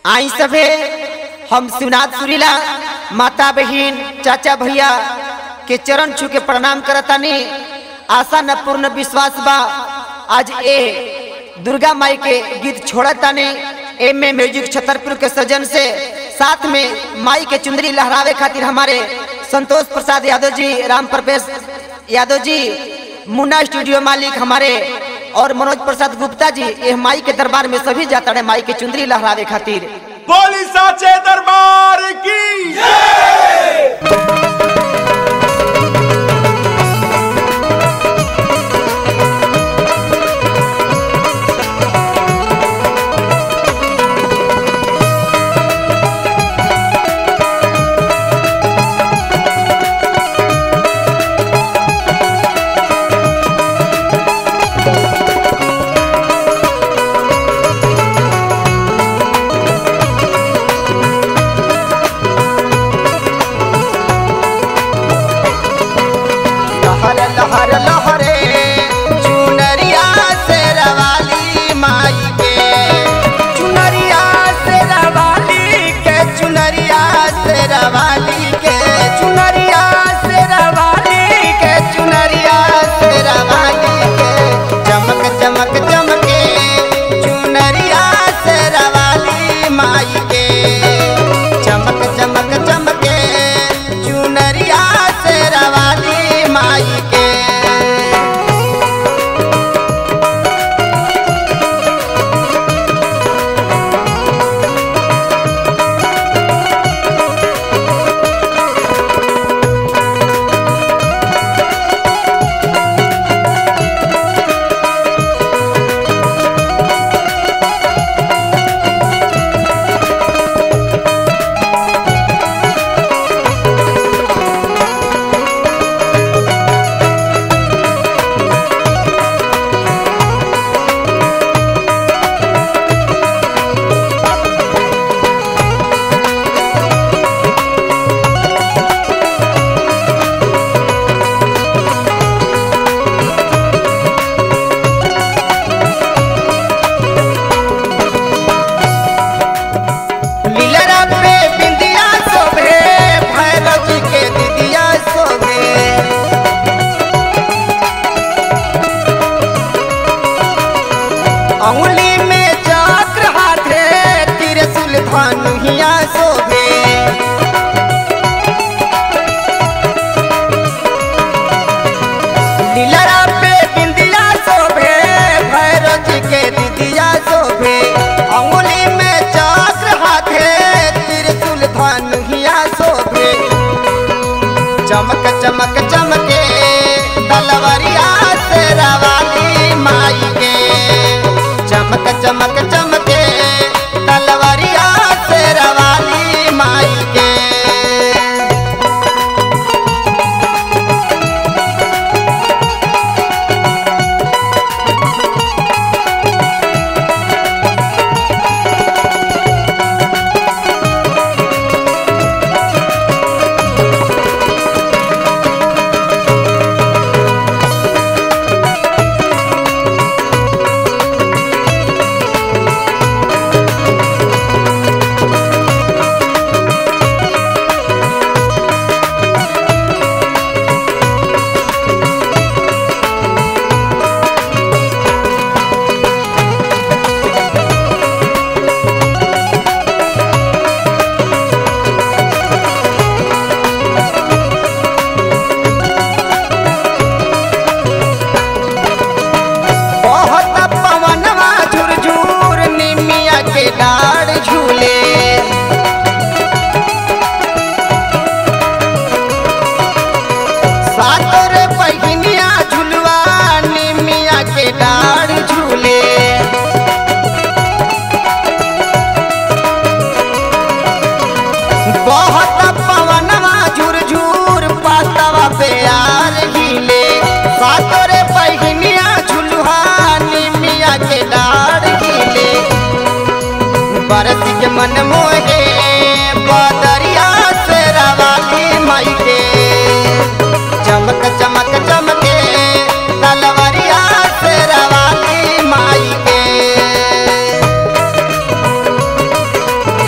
आई सभे हम शिवनाथ सुरीला माता बहिन चाचा भैया के चरण छू के प्रणाम करतानी आशा न पूर्ण विश्वास बा आज ए दुर्गा माई के गीत छोड़तानी एम ए म्यूजिक छतरपुर के सजन से साथ में माई के चुंदरी लहरावे खातिर हमारे संतोष प्रसाद यादव जी राम प्रवेश यादव जी मुन्ना स्टूडियो मालिक हमारे और मनोज प्रसाद गुप्ता जी ये माई के दरबार में सभी जाता है माई के चुंदरी लहरावे खातिर बोली साचे दरबार की लहर लहर लहरे चुनरिया से रवाली माई के चुनरिया से रवाली के चुनरिया से रवाली के चुनरिया से रवाली के चुनरिया से रवाली के चमक चमक चमके चुनरिया से रवाली माई के चमक चमक चमके चुनरिया से रवाली माई के लीलरा पे बिंदिया शोभे भैरव जी के दिदिया शोभे अंगुली में चक्र हाथे त्रिशूल धनुहिया शोभे लीलरा पे बिंदिया शोभे भैरव जी के दिदिया शोभे अंगुली में चक्र हाथे त्रिशूल धनुहिया शोभे चमक चमक चमके तलवरिया से रवाली माई के चमक चमक चमके तलवरिया से रवाली माई के बहुत पवनवा झुरझुर निमिया के डाढ़ झूले सातोर बहिनिया झुलवा निमिया के डाढ़ झूले बहुत पवनवा झुरझुर पातवा पे यार हिले सातोरे बहिनिया झुलवा निमिया के डाढ़ हिले बरस के मन मोहे बदरिया से रवाली माई के चमक चमक चमके तलवरिया से रवाली माई के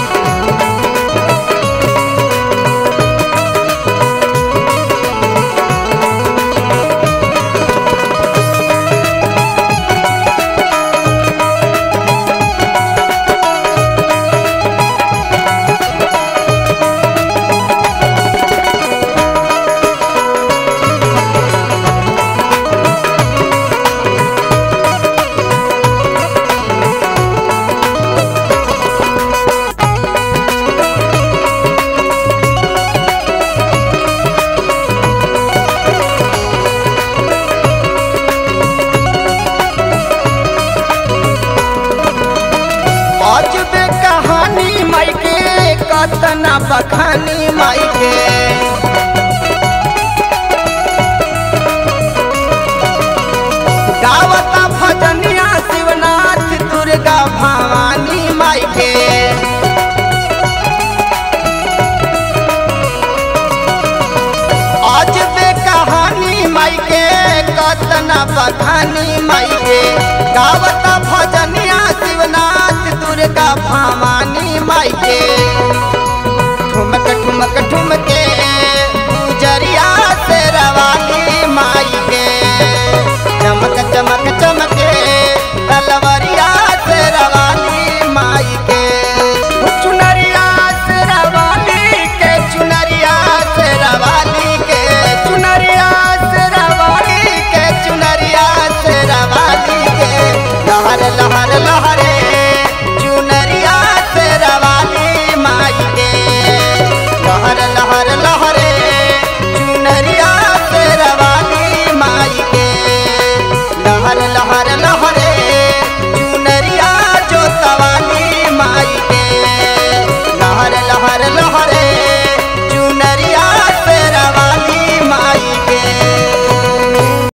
अजबे कहानी माई के कतना बखानी माई के गावता भजनिया शिवनाथ दुर्गा भवानी माई के अजबे कहानी माई के कतना बखानी माई के गावत